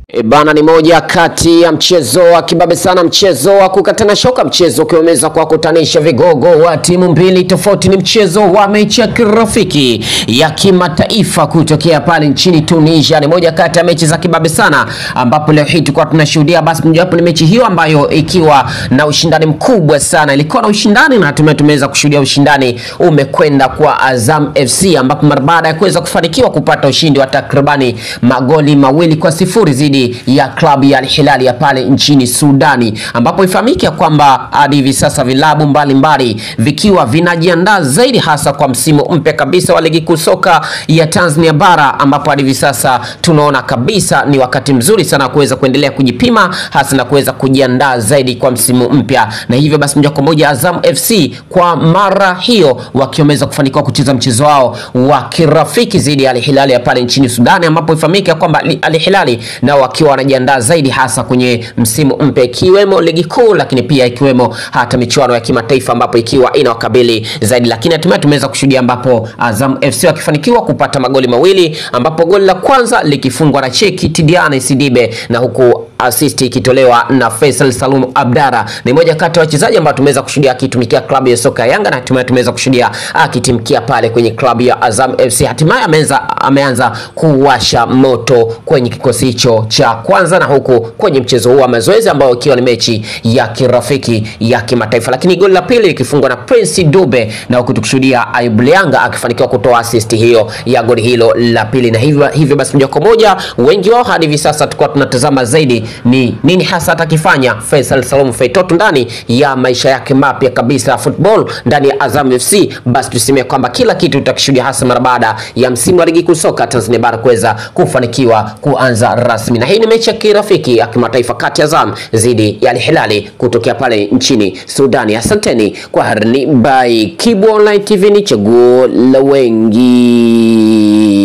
E bana, ni moja kati ya mchezo wa kibabe sana, mchezo wa kukatana shoka, mchezo ukiweza kuwakutanisha vigogo wa timu mbili tofauti. Ni mchezo wa mechi ya kirafiki ya kimataifa kutokea pale nchini Tunisia. Ni moja kati ya mechi za kibabe sana, ambapo leo hii tulikuwa tunashuhudia basi mojawapo ni mechi hiyo ambayo ikiwa na ushindani mkubwa sana, ilikuwa na ushindani na hatimaye tumeweza kushuhudia ushindani umekwenda kwa Azam FC, ambapo mara baada ya kuweza kufanikiwa kupata ushindi wa takribani magoli mawili kwa sifuri zidi ya klabu ya Al Hilal ya pale nchini Sudani, ambapo ifahamike ya kwamba hadi hivi sasa vilabu mbalimbali vikiwa vinajiandaa zaidi hasa kwa msimu mpya kabisa wa ligi kuu soka ya Tanzania bara, ambapo hadi hivi sasa tunaona kabisa ni wakati mzuri sana kuweza kuendelea kujipima hasa na kuweza kujiandaa zaidi kwa msimu mpya, na hivyo basi moja kwa moja Azam FC kwa mara hiyo wakiweza kufanikiwa kucheza mchezo wao wa kirafiki dhidi ya Al Hilal ya pale nchini Sudani, ambapo ifahamike ya kwamba Al Hilal nao wakiwa wanajiandaa zaidi hasa kwenye msimu mpya ikiwemo ligi kuu, lakini pia ikiwemo hata michuano ya kimataifa ambapo ikiwa inawakabili zaidi, lakini hatimaye tumeweza kushuhudia ambapo Azam FC wakifanikiwa kupata magoli mawili, ambapo goli la kwanza likifungwa na Cheki Tidiane Sidibe na huku assist ikitolewa na Faisal Salum Abdara. Ni moja kati ya wachezaji ambao tumeweza kushuhudia akitumikia klabu ya soka ya Yanga na hatimaye tumeweza kushuhudia akitimkia pale kwenye klabu ya Azam FC. Hatimaye ameanza ameanza kuwasha moto kwenye kikosi hicho cha kwanza na huku kwenye mchezo huu wa mazoezi ambao ikiwa ni mechi ya kirafiki ya kimataifa, lakini goli la pili likifungwa na Prince Dube na huku tukishuhudia Ayub Lianga akifanikiwa kutoa assist hiyo ya goli hilo la pili, na hivyo hivyo basi moja kwa moja wengi wao hadi hivi sasa tulikuwa tunatazama zaidi ni nini hasa atakifanya Faisal Salum Feitoto ndani ya maisha yake mapya kabisa ya football ndani ya Azam FC. Basi tuseme kwamba kila kitu tutakishuhudia hasa mara baada ya msimu wa ligi kuu soka Tanzania bara kuweza kufanikiwa kuanza rasmi, na hii ni mechi ya kirafiki ya kimataifa kati ya Azam dhidi ya Al Hilal kutokea pale nchini Sudani. Asanteni kwa harni by Kibu Online TV, ni chaguo la wengi.